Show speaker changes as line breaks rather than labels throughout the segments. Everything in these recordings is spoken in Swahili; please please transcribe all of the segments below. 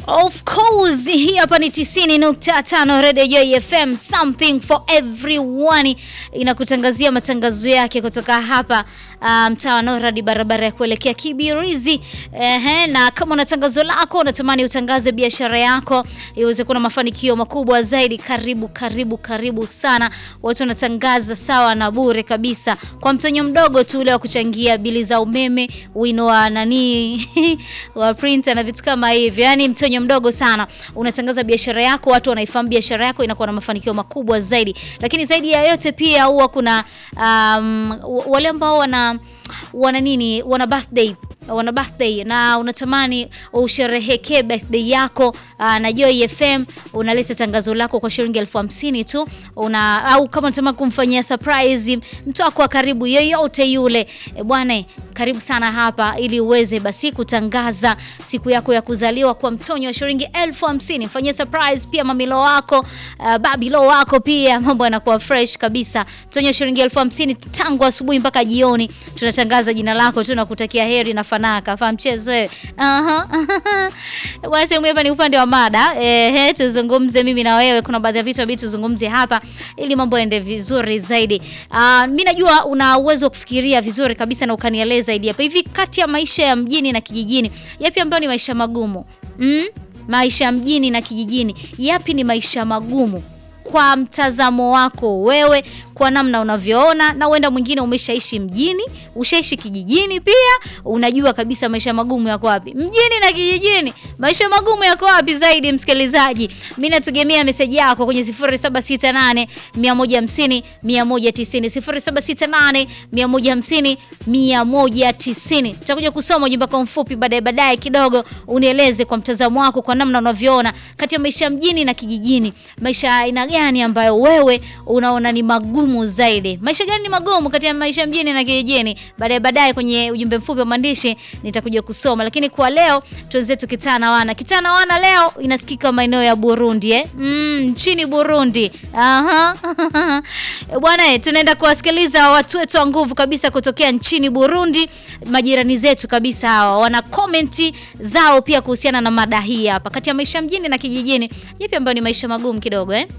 Of course, hii hapa ni 90.5 Radio Joy FM, something for everyone. Inakutangazia matangazo yake kutoka hapa mtaa um, wa Noradi, barabara ya kuelekea Kibirizi. Ehe, na kama una tangazo lako unatamani utangaze biashara yako iweze kuwa na mafanikio makubwa zaidi, karibu karibu karibu sana. Watu wanatangaza sawa na bure kabisa, kwa mtonyo mdogo tu ule wa kuchangia bili za umeme, wino wa nani wa printer na vitu kama hivyo, yani mtonyo mdogo sana. Unatangaza biashara yako, watu wanaifahamu biashara yako, inakuwa na mafanikio makubwa zaidi. Lakini zaidi ya yote pia huwa kuna um, wale ambao wana wana nini, wana birthday wana birthday na unatamani usherehekee birthday yako aa, na Joy FM unaleta tangazo lako kwa shilingi elfu hamsini tu una, au kama unatamani kumfanyia surprise mtu wako wa karibu yoyote yule e, bwana karibu sana hapa ili uweze basi kutangaza siku yako ya kuzaliwa kwa mtonyo wa shilingi elfu hamsini mfanyie surprise pia mamilo wako uh, babilo wako pia mambo yanakuwa fresh kabisa mtonyo wa shilingi elfu hamsini tangu asubuhi mpaka jioni tunatangaza jina lako tu na kutakia heri na fanaka fa mchezo wewe. Aha. Bwana sehemu hapa ni upande wa mada. Eh, tuzungumze mimi na wewe. Kuna baadhi ya vitu ambavyo tuzungumze hapa ili mambo yaende vizuri zaidi. Uh, mimi najua una uwezo wa kufikiria vizuri kabisa na ukanieleza zaidi hapa. Hivi kati ya maisha ya mjini na kijijini, yapi ambayo ni maisha magumu? Mm? Maisha mjini na kijijini, yapi ni maisha magumu? Kwa mtazamo wako wewe, kwa namna unavyoona, na uenda mwingine umeshaishi mjini, ushaishi kijijini pia, unajua kabisa maisha magumu yako wapi. Mjini na kijijini, maisha magumu yako wapi zaidi, msikilizaji? Mimi nategemea meseji yako kwenye 0768 150 190, 0768 150 190. Nitakuja kusoma ujumbe wako mfupi baadaye baadaye kidogo, unieleze kwa mtazamo wako, kwa namna unavyoona kati ya maisha mjini na kijijini, maisha aina gani ambayo wewe unaona ni magumu zaidi? Maisha gani ni magumu kati ya maisha mjini na kijijini? Baadaye baadaye kwenye ujumbe mfupi wa maandishi nitakuja kusoma, lakini kwa leo tuanze tukitana wana. Kitana wana leo inasikika maeneo ya Burundi eh? Mm, nchini Burundi. Aha. Bwana, tunaenda kuwasikiliza watu wetu wa nguvu kabisa kutokea nchini Burundi, majirani zetu kabisa hawa. Wana komenti zao pia kuhusiana na mada hii hapa. Kati ya maisha mjini na kijijini, yapi ambayo ni maisha magumu kidogo eh?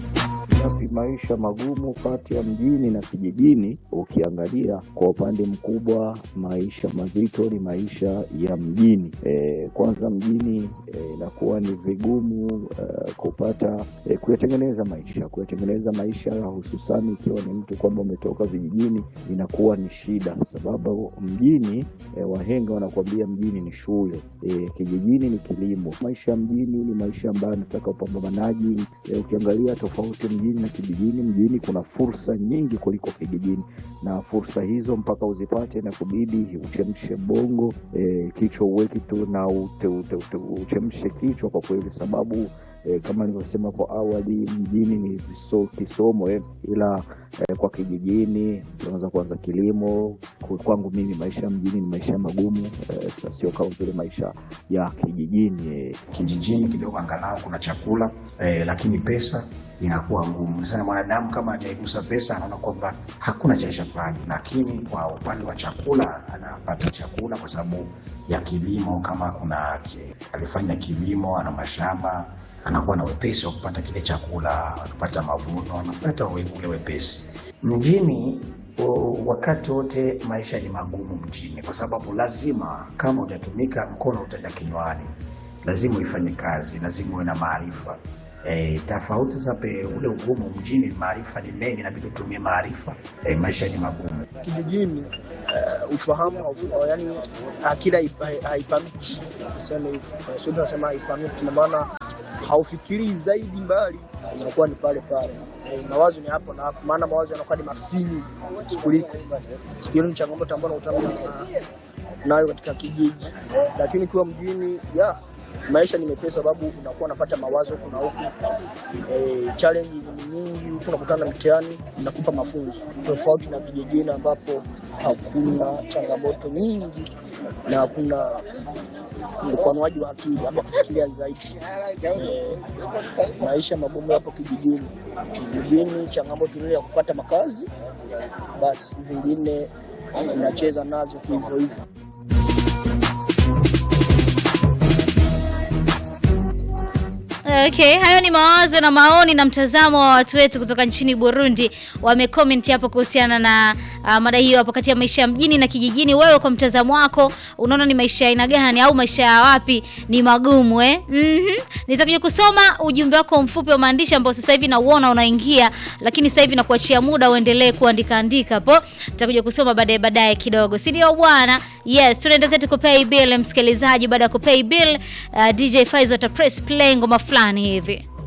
Yapi maisha magumu kati ya mjini na kijijini? Ukiangalia kwa upande mkubwa, maisha mazito ni maisha ya mjini. E, kwanza mjini inakuwa e, ni vigumu e, kupata e, kuyatengeneza maisha kuyatengeneza maisha, hususani ikiwa ni mtu kwamba umetoka vijijini, inakuwa ni shida, sababu mjini e, wahenga wanakuambia mjini ni shule e, kijijini ni kilimo. Maisha ya mjini ni maisha ambayo yanataka upambanaji e, ukiangalia tofauti mjini na kijijini. Mjini kuna fursa nyingi kuliko kijijini, na fursa hizo mpaka uzipate na kubidi uchemshe bongo e, kichwa uweki tu na ute, ute, ute, uchemshe kichwa kwa kweli, sababu e, kama nilivyosema hapo awali, mjini ni viso, kisomo eh, ila eh, kwa kijijini tunaweza kuanza kilimo. Kwangu mimi maisha ya mjini ni maisha magumu eh, sio kama vile maisha ya kijijini eh.
Kijijini kidogo angalau kuna chakula eh, lakini pesa inakuwa ngumu sana. Mwanadamu kama hajaigusa pesa, anaona kwamba hakuna cha shafanya, lakini kwa upande wa chakula anapata chakula kwa sababu ya kilimo. Kama kuna alifanya kilimo, ana mashamba, anakuwa na wepesi wa kupata kile chakula, akipata mavuno, anapata ule wepesi. Mjini wakati wote maisha ni magumu mjini, kwa sababu lazima, kama hujatumika mkono utaenda kinywani, lazima uifanye kazi, lazima uwe na maarifa. E, tofauti sasa pe ule ugumu mjini, maarifa ni mengi, inabidi utumie maarifa. E, maisha ni magumu
kijijini. Uh, ufahamu yani akili haipanuki, tuseme hivyo, sio tunasema haipanuki, na maana haufikirii zaidi mbali, inakuwa ni pale pale. E, mawazo ni hapo na hapo, maana mawazo yanakuwa ni mafinyu kuliko. Hiyo ni changamoto ambayo unakutana nayo katika kijiji, lakini kwa mjini ya maisha ni mepesi, sababu unakuwa unapata mawazo huku na huku. E, challenge ni nyingi, huku unakutana na mtihani inakupa mafunzo, tofauti na kijijini ambapo hakuna changamoto nyingi na hakuna upanuaji wa akili ama kufikiria zaidi. E, maisha magumu yapo kijijini. Kijijini changamoto ile ya kupata makazi, basi vingine inacheza nazo hivyo hivyo.
Okay, hayo ni mawazo na maoni na mtazamo wa watu wetu kutoka nchini Burundi. Wamecomment hapo kuhusiana na uh, mada hiyo hapo kati ya maisha ya mjini na kijijini. Wewe kwa mtazamo wako unaona ni maisha ya aina gani au maisha ya wapi ni magumu eh? Mhm. Nitakuja kusoma ujumbe wako mfupi wa maandishi ambao sasa hivi nauona unaingia, lakini sasa hivi nakuachia muda uendelee kuandika andika hapo. Nitakuja kusoma baadaye baadaye kidogo. Si ndio bwana? Yes, tunaenda zetu kupay bill msikilizaji. Baada ya kupay bill, uh, DJ Faizo ata press play ngoma fulani hivi.